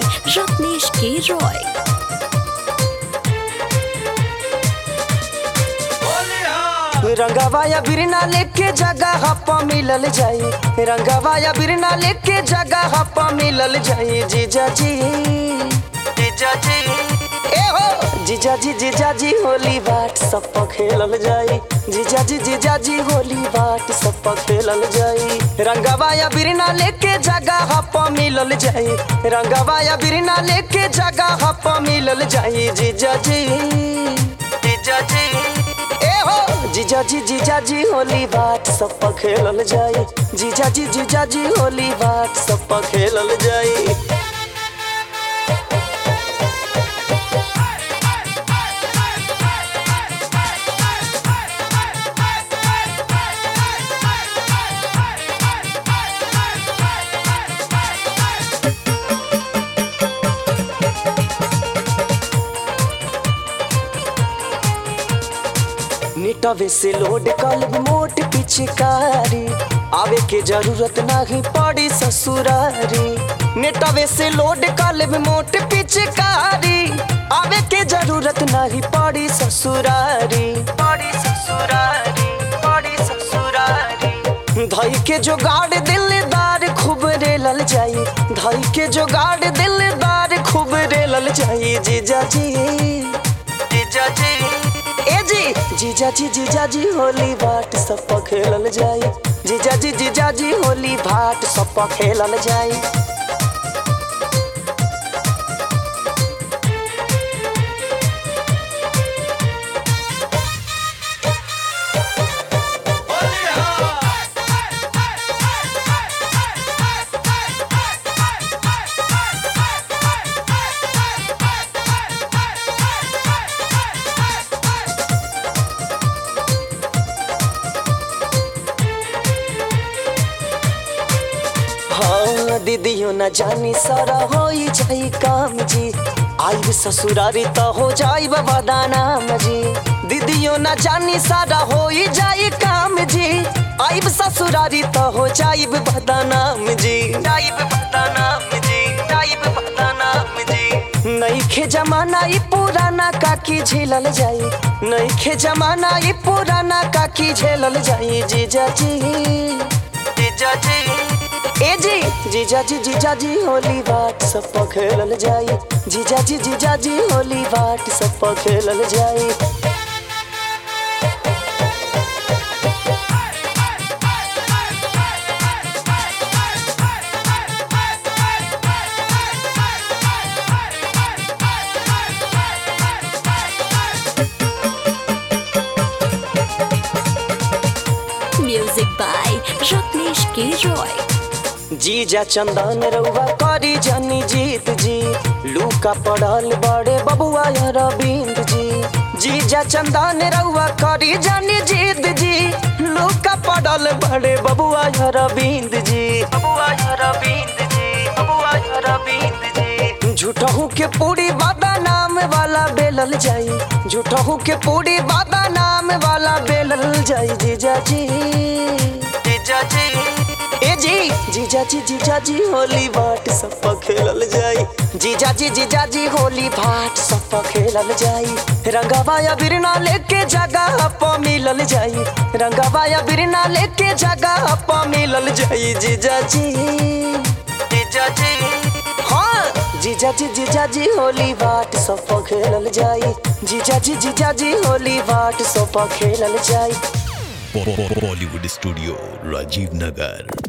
रत्नेश के रॉय रंगवा या बिरना लेके जगह हप्पा मिलल जाई रंगवा या बिरना लेके जगह हप्पा मिलल जाई जीजा जी जीजा जी ए हो जीजा जी जीजा जी होली बाट सब खेलल जाई जीजा जी जीजा जी होली बाट सब खेलल जाई रंगवा या बिरना लेके जगह हप्पा मिलल जाई रंगवा या बिरना लेके जगह हप्पा मिलल जाई जीजा जी जीजा जी ए हो जीजा जी जीजा जी होली बाट सब खेलल जाई जीजा जी जीजा जी होली बाट सब खेलल जाई निटवे से लोड कलब मोट पिचकारी आवे के जरूरत नहीं पड़ी ससुरारी नेटवे से लोड कलब मोट पिचकारी आवे के जरूरत नहीं पड़ी ससुरारी पड़ी ससुरारी पड़ी ससुरारी धई के जोगाड़ दिलदार खूब रेलल जाई धई के जोगाड़ दिलदार खूब रेलल जाई जीजा जी जीजा जी ए जी जीजा जी जीजा जी होली बाट सब खेलल जाई जीजा जी जीजा जी होली भाट सब खेलल जाई हाँ दीदियों न जानी सारा हो जाई काम जी आइब ससुरारी तो हो जाई बाबा नाम जी दीदियों न जानी सारा हो जाई काम जी आइब ससुरारी तो हो जाइब बदनाम जी जाइब बदनाम जी जाइब बदनाम जी नईखे जमाना ई पुराना काकी झेलल जाई नईखे जमाना ई पुराना काकी झेलल जाई जीजा जी जीजा जी ए जी जीजा जी जीजा जी होली बाट सब खेलल जाई जीजा जी जीजा जी होली बाट सब खेलल जाई म्यूजिक बाय रत्नेश के रॉय जीजा चंदन रउआ करी जानी जीत जी लूका पड़ल बड़े बबुआ रविंद जी जीजा चंदन रउआ करी जानी जीत जी लूका पड़ल बड़े बबुआ रविंद जी बबुआ रविंद जी बबुआ रविंद जी झूठहू के पूरी बादा नाम वाला बेलल जाई झूठहू के पूरी बादा नाम वाला बेलल जाई जीजा जी जीजा जी ए जी जीजा जी जीजा जी होली बाट सब खेलल जाई जीजा जी जीजा जी होली भाट सब खेलल जाई रंगवा या बिरना लेके जगह प मिलल जाई रंगवा या बिरना लेके जगह प मिलल जाई जीजा जी जीजा जी हाँ जीजा जी जीजा जी होली बाट सब खेलल जाई जीजा जी जीजा जी होली बाट सब खेलल जाई बॉलीवुड स्टूडियो राजीव नगर